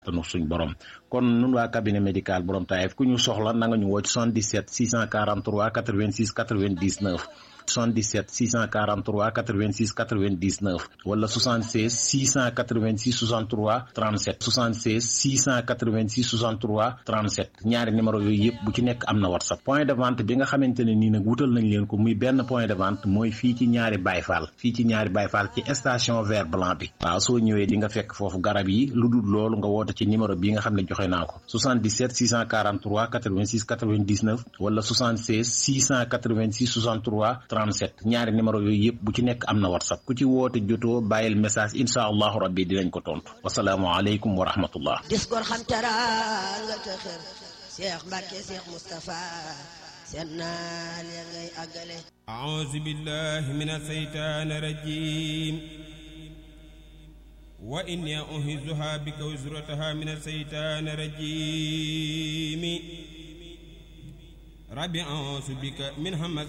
tanu suñ borom kon nun waa cabinet médical borom Taïf ku ñu soxla na nga ñu woo ci 77 643 86 99 77 643 86 99 wala 76 686 63 37 76 686 63 37 ñaari numéro yooyu yëpp bu ci nekk am na whatsapp point de vente bi nga xamante ne nii nag wutal nañ leen ko muy benn point de vente mooy fii ci ñaari bayfaal fii ci ñaari bayfaal ci station vert blanc bi waaw soo ñëwee di nga fekk foofu garab yi lu dul loolu nga woote ci numéro bi nga xam ne joxe naa ko 77 643 86 99 wala 76 686 63 37 ñaari numéro yooyu yëpp bu ci nekk am na whatsapp ku ci woote jotoo bàyyil message incha allahu rabbi dinañ ko tontu wasalaamualeykum wa rahmatullah dis gor xam teraanga te xër Cheikh Mbacke Cheikh Moustapha seen naal ya ngay àggale أعوذ بالله من الشيطان الرجيم وإني أعيذها بك وزرتها من الشيطان الرجيم ربي أعوذ بك من همزات